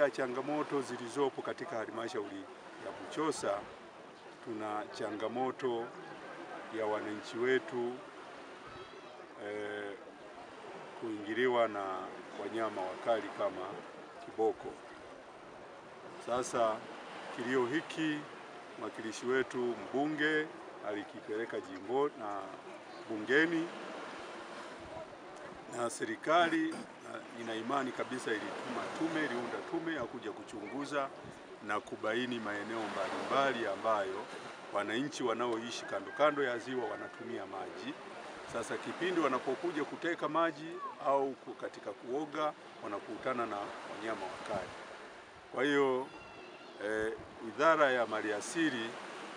ya changamoto zilizopo katika halmashauri ya Buchosa, tuna changamoto ya wananchi wetu eh, kuingiliwa na wanyama wakali kama kiboko. Sasa kilio hiki mwakilishi wetu mbunge alikipeleka jimbo na bungeni na serikali na ina imani kabisa ilituma tume, iliunda tume ya kuja kuchunguza na kubaini maeneo mbalimbali ambayo wananchi wanaoishi kando kando ya ziwa wanatumia maji. Sasa kipindi wanapokuja kuteka maji au ku- katika kuoga wanakutana na wanyama wakali. Kwa hiyo eh, Idara ya Maliasili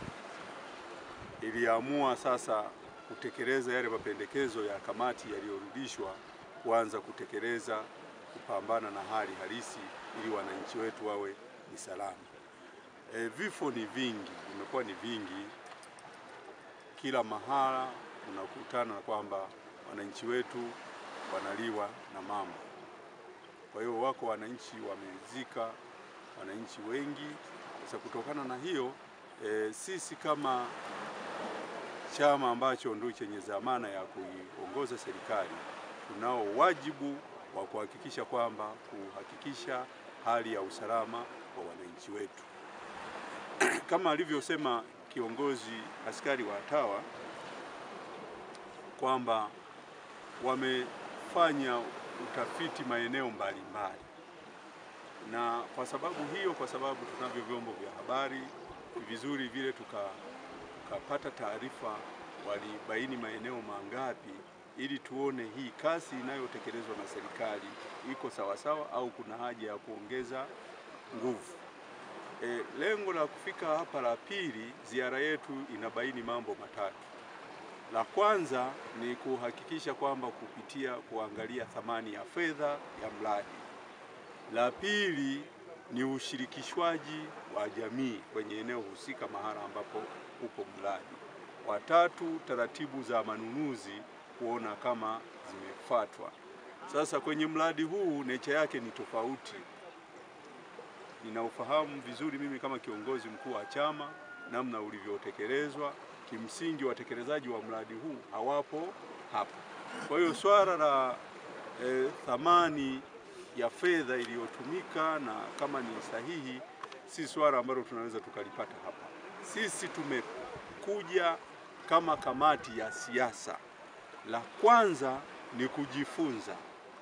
iliamua sasa kutekeleza yale mapendekezo ya kamati yaliyorudishwa kuanza kutekeleza kupambana na hali halisi ili wananchi wetu wawe ni salama. E, vifo ni vingi, vimekuwa ni vingi kila mahala, unakutana na kwamba wananchi wetu wanaliwa na mamba. Kwa hiyo wako wananchi wamezika wananchi wengi. Sasa kutokana na hiyo e, sisi kama chama ambacho ndio chenye dhamana ya kuiongoza serikali tunao wajibu wa kuhakikisha kwamba kuhakikisha hali ya usalama wa wananchi wetu kama alivyosema kiongozi askari wa TAWA kwamba wamefanya utafiti maeneo mbalimbali, na kwa sababu hiyo, kwa sababu tunavyo vyombo vya habari, ni vizuri vile tuka tukapata taarifa walibaini maeneo mangapi, ili tuone hii kasi inayotekelezwa na serikali iko sawasawa au kuna haja ya kuongeza nguvu. E, lengo la kufika hapa la pili, ziara yetu inabaini mambo matatu. La kwanza ni kuhakikisha kwamba kupitia kuangalia thamani ya fedha ya mradi. La pili ni ushirikishwaji wa jamii kwenye eneo husika mahala ambapo upo mradi. Watatu, taratibu za manunuzi kuona kama zimefuatwa. Sasa kwenye mradi huu necha yake ni tofauti. Ninaufahamu vizuri mimi kama kiongozi mkuu wa chama namna ulivyotekelezwa. Kimsingi watekelezaji wa mradi huu hawapo hapa. Kwa hiyo swala la eh, thamani ya fedha iliyotumika na kama ni sahihi, si swala ambalo tunaweza tukalipata hapa. Sisi tumekuja kama kamati ya siasa, la kwanza ni kujifunza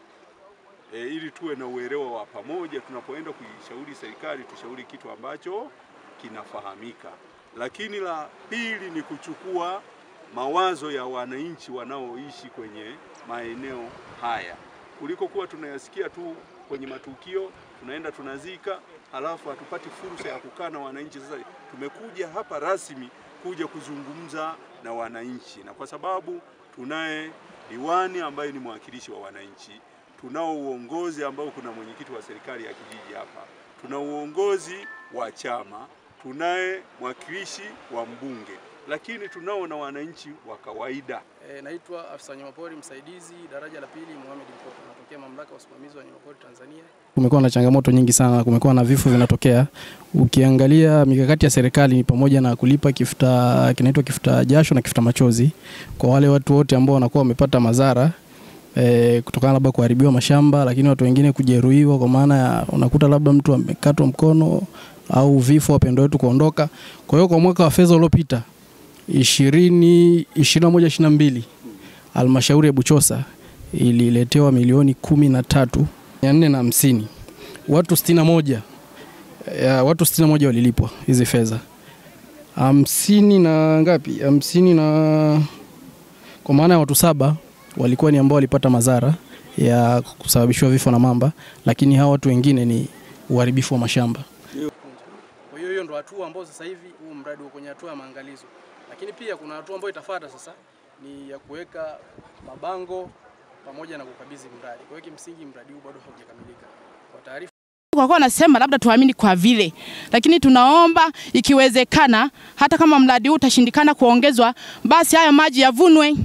e, ili tuwe na uelewa wa pamoja. Tunapoenda kuishauri serikali, tushauri kitu ambacho kinafahamika. Lakini la pili ni kuchukua mawazo ya wananchi wanaoishi kwenye maeneo haya kuliko kuwa tunayasikia tu kwenye matukio, tunaenda tunazika, halafu hatupati fursa ya kukaa na wananchi. Sasa tumekuja hapa rasmi kuja kuzungumza na wananchi, na kwa sababu tunaye diwani ambaye ni mwakilishi wa wananchi, tunao uongozi ambao kuna mwenyekiti wa serikali ya kijiji hapa, tuna uongozi wa chama, tunaye mwakilishi wa mbunge, lakini tunao na wananchi wa kawaida. E, naitwa afisa wanyamapori msaidizi daraja la pili Mohamed Mkopo, natokea mamlaka ya usimamizi wa wanyamapori Tanzania. Kumekuwa na changamoto nyingi sana, kumekuwa na vifo vinatokea. Ukiangalia mikakati ya serikali ni pamoja na kulipa kifuta kinaitwa kifuta jasho na kifuta machozi kwa wale watu wote ambao wanakuwa wamepata madhara e, kutokana labda kuharibiwa mashamba, lakini watu wengine kujeruhiwa, kwa maana ya unakuta labda mtu amekatwa mkono au vifo, wapendwa wetu kuondoka. Kwa hiyo kwa mwaka wa fedha uliopita ishirini ishirini na moja ishirini na mbili halmashauri ya Buchosa ililetewa milioni kumi na tatu mia nne na hamsini watu sitini na moja ya, watu sitini na moja walilipwa hizi fedha hamsini na ngapi hamsini na kwa maana ya watu saba walikuwa ni ambao walipata madhara ya kusababishiwa vifo na mamba, lakini hawa watu wengine ni uharibifu wa mashamba. Kwa hiyo hiyo ndo hatua ambayo sasa hivi huu mradi uko kwenye hatua ya maangalizo, lakini pia kuna hatua ambayo itafuata sasa ni ya kuweka mabango pamoja na kukabidhi mradi. Kwa hiyo kimsingi mradi huu bado haujakamilika. Kwa taarifa kwa kuwa nasema labda tuamini kwa vile, lakini tunaomba ikiwezekana, hata kama mradi huu utashindikana kuongezwa, basi hayo maji yavunwe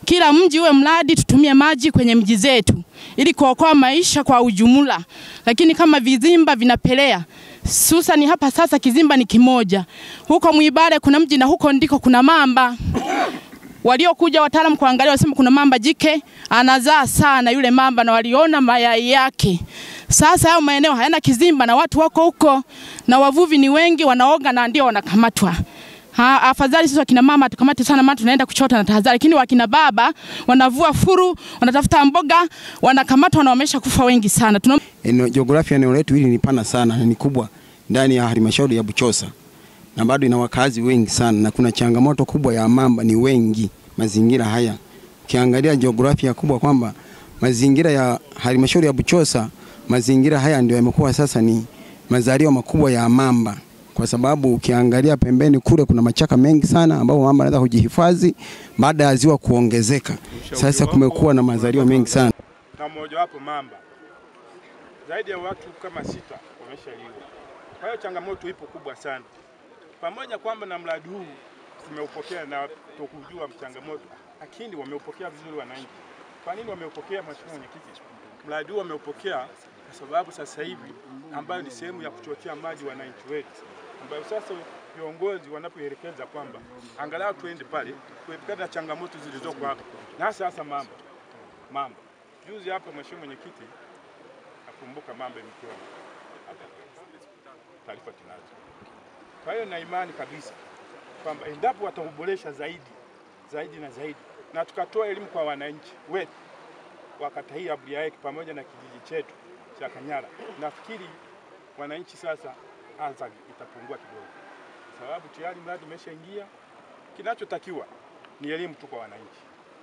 kila mji uwe mradi, tutumie maji kwenye mji zetu ili kuokoa maisha kwa ujumla. Lakini kama vizimba vinapelea susani hapa sasa, kizimba ni kimoja, huko Mwibare kuna mji na huko ndiko kuna mamba waliokuja wataalamu kuangalia, wasema kuna mamba jike anazaa sana yule mamba, na waliona mayai yake. Sasa hayo maeneo hayana kizimba na watu wako huko na wavuvi ni wengi, wanaoga na ndio wanakamatwa. Ha, afadhali sisi wakina mama tukamate sana, maana tunaenda kuchota na tahadhari, lakini wakina baba wanavua furu, wanatafuta mboga, wanakamatwa na wamesha kufa wengi sana. Tuna Eneo, jiografia eneo letu hili ni pana sana na ni kubwa ndani ya halmashauri ya Buchosa na bado ina wakazi wengi sana, na kuna changamoto kubwa ya mamba, ni wengi mazingira haya. Ukiangalia jiografia kubwa kwamba mazingira ya halmashauri ya Buchosa, mazingira haya ndio yamekuwa sasa ni mazalio makubwa ya mamba, kwa sababu ukiangalia pembeni kule kuna machaka mengi sana ambapo mamba anaweza kujihifadhi baada ya ziwa kuongezeka. Sasa kumekuwa na mazalio mengi sana. na mmojawapo mamba. Zaidi ya watu kama sita wameshaliwa. Kwa hiyo changamoto ipo kubwa sana, pamoja kwamba na mradi huu tumeupokea na tukujua changamoto, lakini wameupokea vizuri wananchi. Kwa nini wameupokea, Mheshimiwa Mwenyekiti? Mradi huu wameupokea kwa sababu sasa hivi ambayo ni sehemu ya kuchochea maji wananchi wetu, ambayo sasa viongozi wanapoelekeza kwamba angalau tuende pale kuepukana na changamoto zilizoko hapa, na hasa hasa mamba mamba. Juzi hapa Mheshimiwa Mwenyekiti, nakumbuka mamba imekiwa hapa, taarifa tunazo. Kwa hiyo na imani kabisa kwamba endapo watauboresha zaidi zaidi na zaidi, na tukatoa elimu kwa wananchi wetu wa kata hii ya Buliaeki pamoja na kijiji chetu cha Kanyara, nafikiri wananchi sasa adha itapungua kidogo, kwa sababu tayari mradi umeshaingia. Kinachotakiwa ni elimu tu kwa wananchi,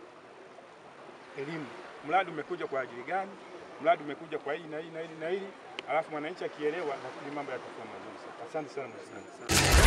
elimu. Mradi umekuja kwa ajili gani? Mradi umekuja kwa hili na hili na hili na hili, alafu mwananchi akielewa, nafikiri mambo yatakuwa mazuri sana. Asante sana mheshimiwa.